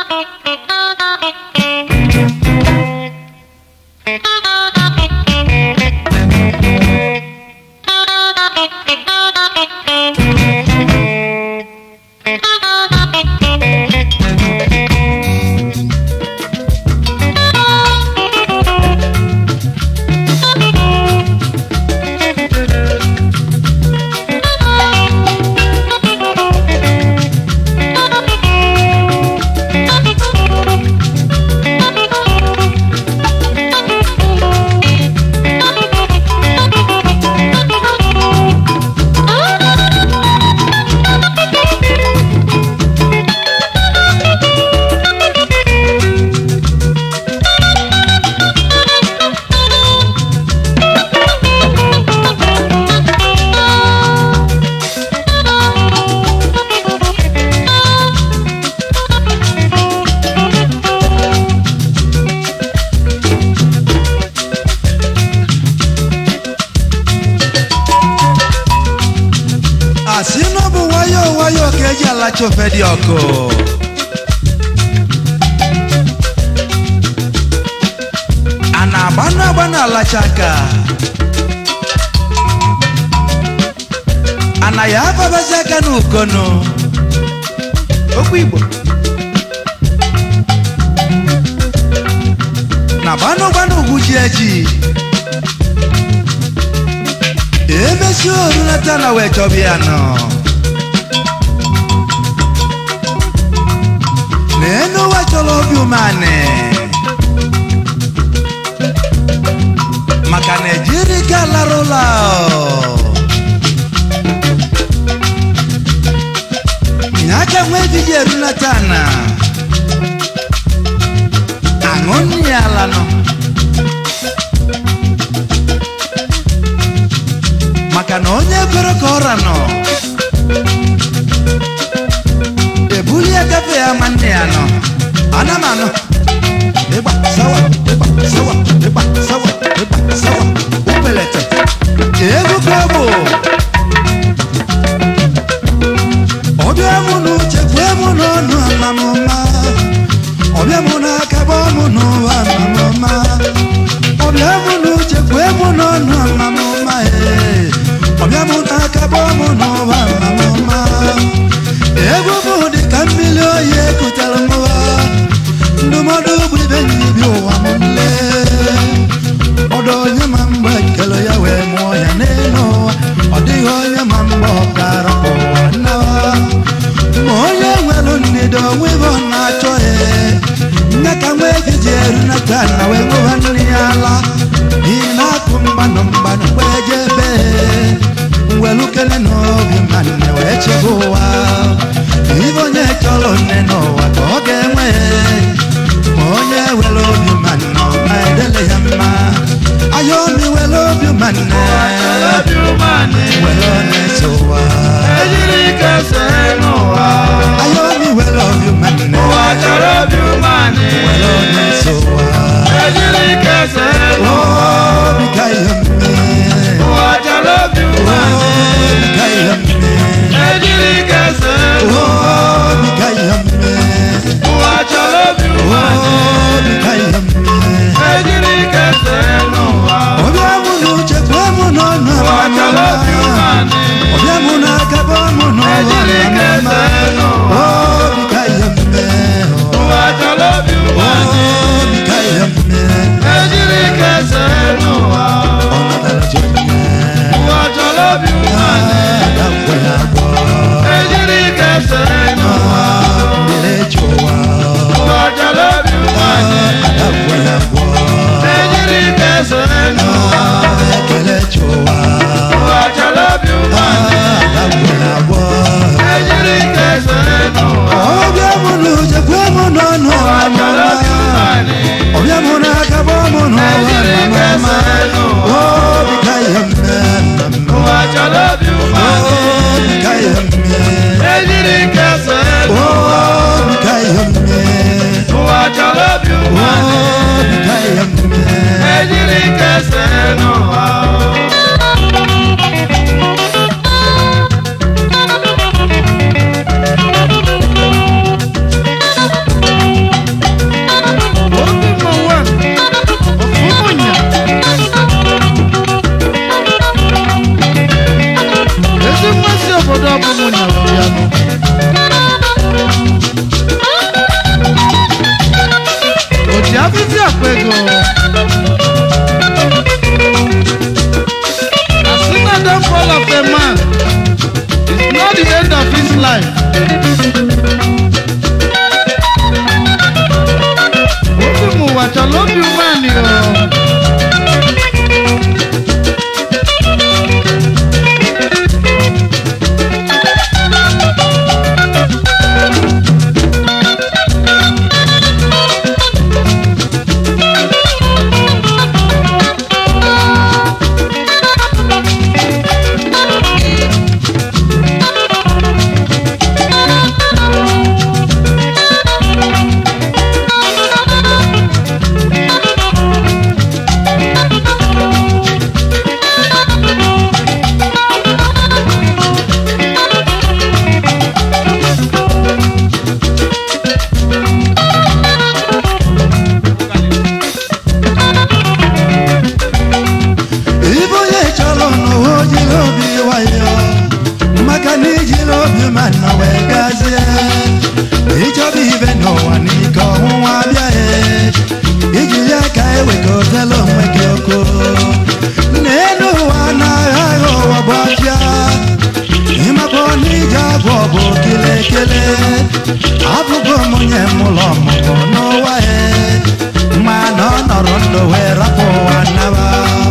asị na ọ bụ nwayọọ nwayọọ ka eji alacha ofe dị ọkụ a na-agbanụ agbanụ alacha aka a na ya afabazi aka n'ukono okwu igbo na gbanụ gbanụ ugwu ji eji emesi orulata na wee chọba ya nọ n'enu ụwa chọrọ obi umeanị maka na ejiri ka lara ụlọ nye aka nwa ejiji erunata na aṅụ nri ya ala nọ maka na onye kwere ka ọra nọ ebuli ya gafe ya ma nne ya nọ ana m anọ ịgba sawa ịgba sawa ịgba sawa ịgba sawa upelete egwu ka ọ bụ ọbịa mụ n'uche kwee mụ n'ọnụ amamụma ọbịa mụ n'aka gbaa mụ n'ụwa amamụma ọbịa mụ n'uche kwee mụ n'ọnụ amamụma ee ọbịa mụ n'aka gbaa mụ n'ụwa amamụma egwu bụ dị ka mmiri oyi ekutere mụwa ndụmọdụ bụ ibe nyibi ụwa m nle ọdụ onye ma mgbe ekele ya wee mụọ ya n'elu ụwa ọ dịghị onye ma mgbe ọ gara ụwa nnawa ma onye nwere ndịda onwe ebe ọ na-achọ ya nne ka nwa ejiji erunata na wee ṅụba nri ya ala n'ihi na akụ mgbanụ mgbanụ wee jebe welu kele n'obi mmanne wee chebe ụwa ibe onye chọrọ nne n'ụwa ka ọ ga-enwe ma onye were obi mmanụ ma edele ya mma aya omi were obi mmanne were na-eso ụwa ejiri ike see n'ụwa aya omi were obi mmanne ụwa chọrọ obi umeanị were na-eso ụwa ejiri ike see n'ụwa obi ka ihe mme ụwa chọrọ obi umeanị obi ka ihe mme ejiri ike see n'ụwa obi ka ihe m onye mụlọ ọmụmụ n'ụwa ya mana ọ nọrọ ndụ wee rapụ ụwa naba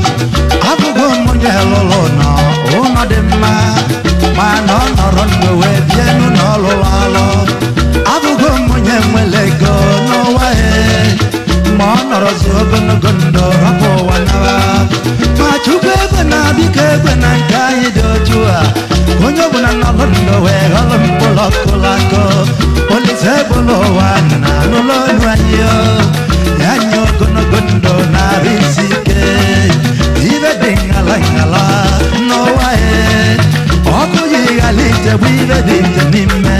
abụgo m onye lụrụ nọ ụlọ dị mma mana ọ nọrọ ndụ wee bie n'ụlọ ọlụrụ alụ abụgo m onye nwere ego n'ụwa ya ma ọ nọrọzi ogologo ndụ rapụ ụwa naba ma chukwu egwe na biko egwe na nke anyị dị otu a onye ọbụla nọrọ ndụ wee ghọrọ mkpụrụ ọkụlakụ olise bụlụ ụwa na n'ụlọ ọnụ anyị o. ya nye ogologo ndụ narị isi ike ibe dị ngala ngala n'ụwa ya ọkụ yi ghara ichegbu ibe dị nje n'ime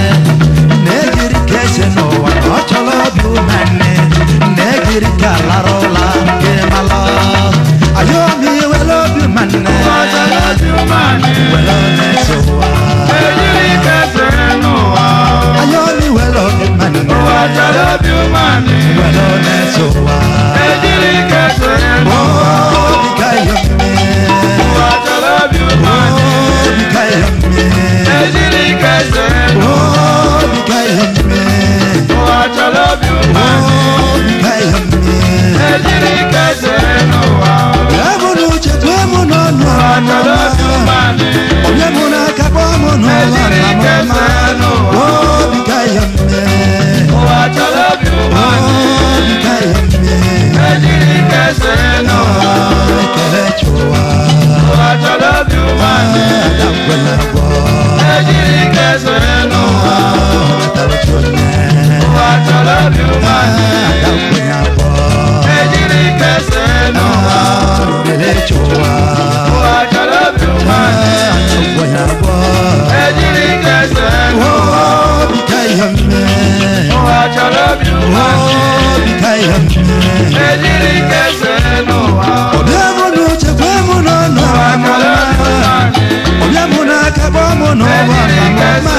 na-ejiri ka ese n'ụwa ọ chọrọ obi umeanne na-ejiri ka lara ụla nke mala ayọ m iwere obi umeanne ụwa chọrọ obi umeanne. were na-eso ụwa ejiri ike sere n'ụwa ayọ m iwere obi umeanne ụwa chọrọ obi umeanne. were na-eso ụwa ejiri ike sere n'ụwa obi ka yọ mme ụwa chọrọ obi umeanne. obi ka yọ mme ejiri ike sere n'ụwa obi ka yọ mme ụwa chọrọ obi umeanne. obi ka yọ mme ejiri ike sere n'ụwa Emu n'uche tụọ mụ n'ọnụ ụwa chọrọ obi ọmụma umeanne. Onye mụ n'aka kpọọ mụ n'ụwa Ejiri ike ọmụma sere n'ụwa. Obi ka ya mme ụwa chọrọ obi umeanne. Obi ka ya mme ejiri ike sere n'ụwa Ekele chụwa ụwa chọrọ obi umeanne. Ada kwela gwọ ejiri ike sere n'ụwa Natara chụne ụwa chọrọ obi umeanne. Ada kwenya gwọ ejiri ike sere n'ụwa Ekele chụwa ụwa chọrọ obi umeanne. Ada kwenya gwọ ejiri ike sere n'ụwa Obi ka ya mme ụwa chọrọ obi umeanne. Obi ka ya mme ejiri ike sere n'ụwa Ọbịa mụ n'uche kwe mụ n'ọnụ ụwa chọrọ obi ọmụma umeanne. Ọbịa mụ n'aka kpọọ mụ n'ụwa ọmụma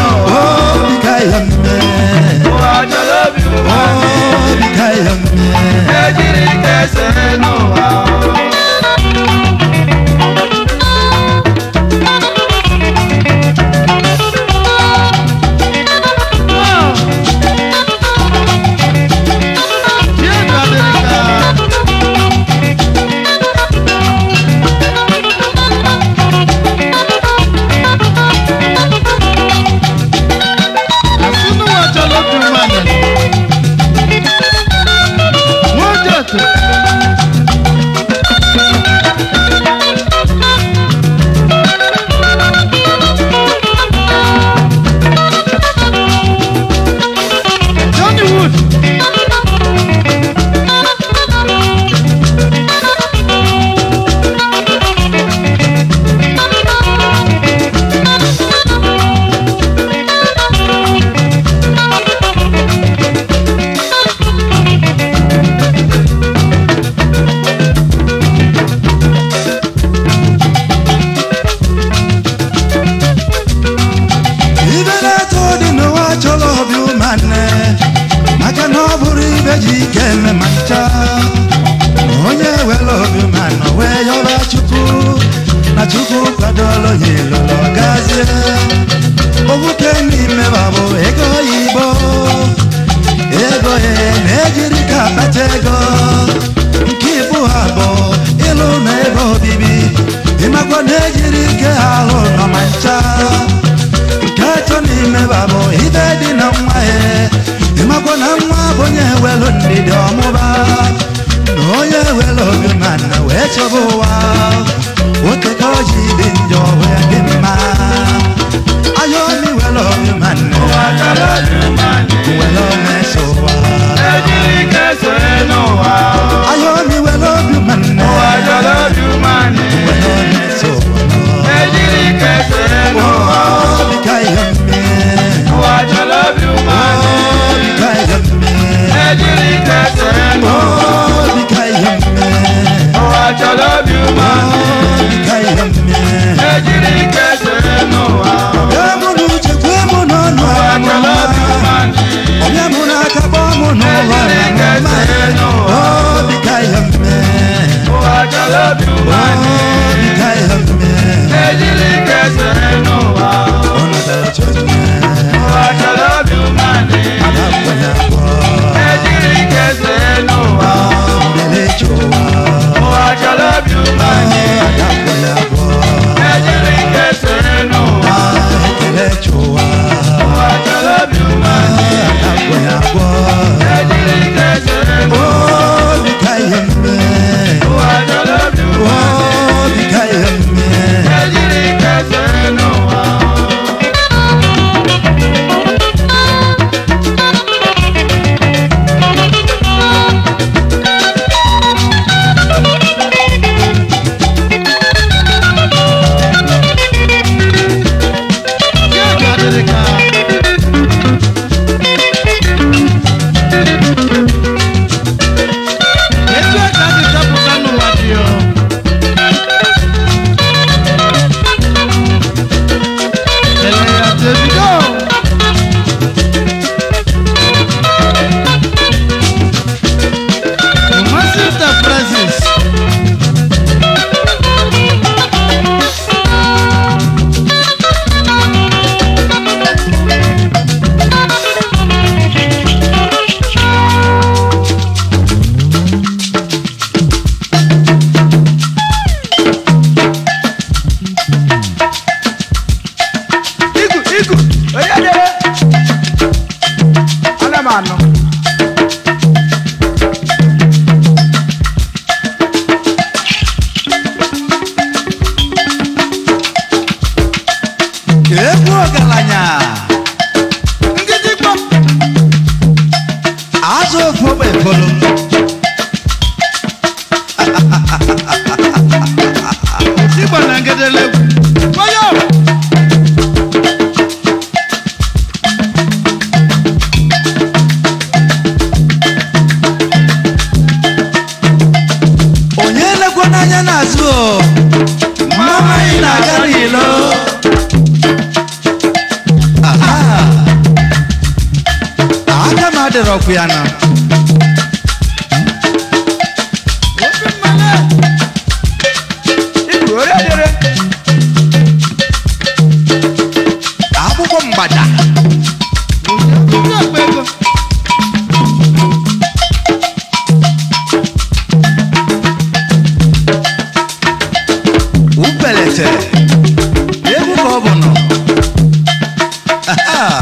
Obi ka ya mme ụwa chọrọ obi umeanne. Obi ka ya mme ejiri ike sere n'ụwa Nwoke na-agwọ ejiri ike sere n'ụwa obi ka ihe mme ụwa chọrọ obi umeala obi ka ihe mme ejiri ike sere n'ụwa Ya ga-adịrị ka etu a ka a dị chọpụta n'ụwa dị o ele ya Davido Kumasi Enterprises igu igu onye dere ana m anọ egwu ọgaranya Ngidikpa azụ ofu ogbe efolo Igba na ngedele Wayo onye lekwa n'anya n'azụ o mama anyị na-aga n'ilo Aha. aka m adịrọkwu ya na Obi mmale igu onye dere akwụkwọ mgbada Ndị akpa ego upelete egwu ka ọ bụ nọ Aha.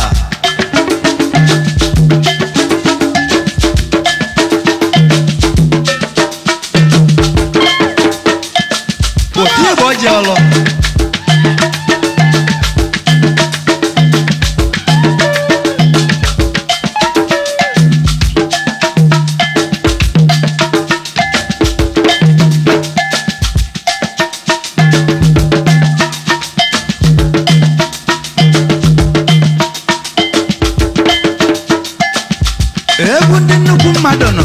otu igbe ọ ji ọlụ egwu ndị nnukwu mmadụ nọ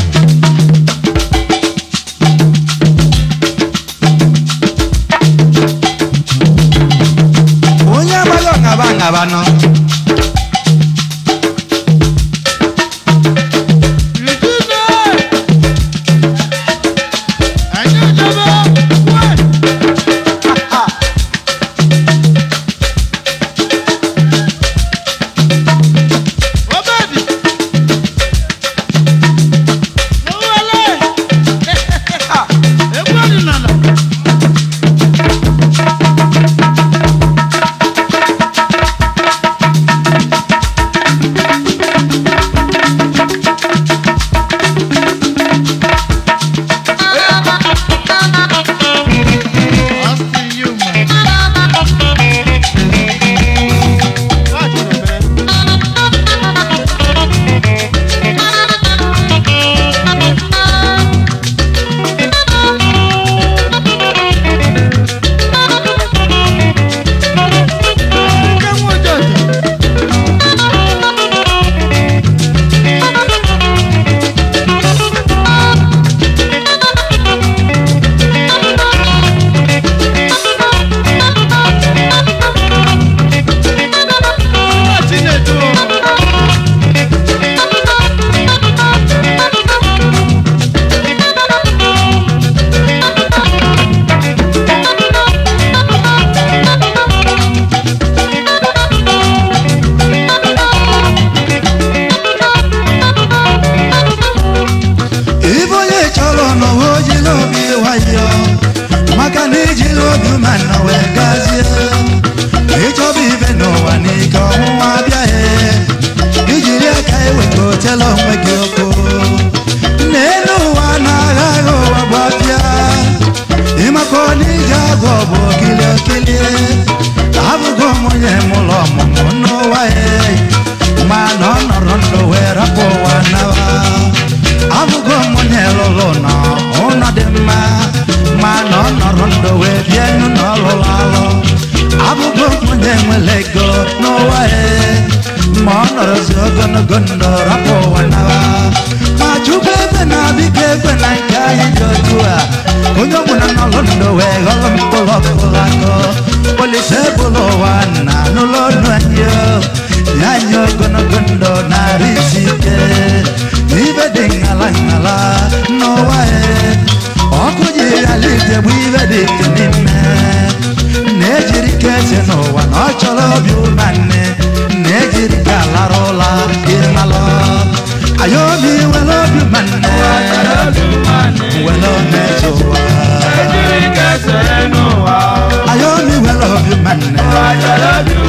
onye amaghị ọṅaba aṅaba nọ Yujude Anyị ejebe Wee Obedi Owele Egwu ọdịnala wetala onwe gị ọkụ n'elu ụwa na-agha agha ụwa gbapịa ịmakọ n'ije agụ bụ okili okili abụgo m onye mụlọ ọmụmụ n'ụwa ya ma na ọ nọrọ ndụ wee rapụ ụwa nawa abụgo m onye lụlụ na ụlọ dị mma ma na ọ nọrọ ndụ wee bie nụ na ọlụlụ alụ abụgo m onye nwere ego n'ụwa ya ma ọ nọrọzi ogologo ndụ rapụ ụwa nawa ma chukwu ebe na-abịka ekwe na nke anyị dị otu a onye ọbụla n'ọlụ ndụ wee ghọrọ mkpụrụ ọkụrụ akọ polise bụrụ ụwa na n'ụlọ ọnụ anyị o. nye anyị ogologo ndụ narị isi ike ibe dị ngala ngala n'ụwa ya ọkụ ji ghara itegbu ibe dị ike n'ime na-ejiri ka eze n'ụwa na ọ chọrọ obi ụmanne na-ejiri ka lara ụla ịmalụ ayobi were obi ụmanne were omezi ụwa ejiri kẹsẹ̀ nù wá o. ayobi were obi ụmanne Àjọlọ́bí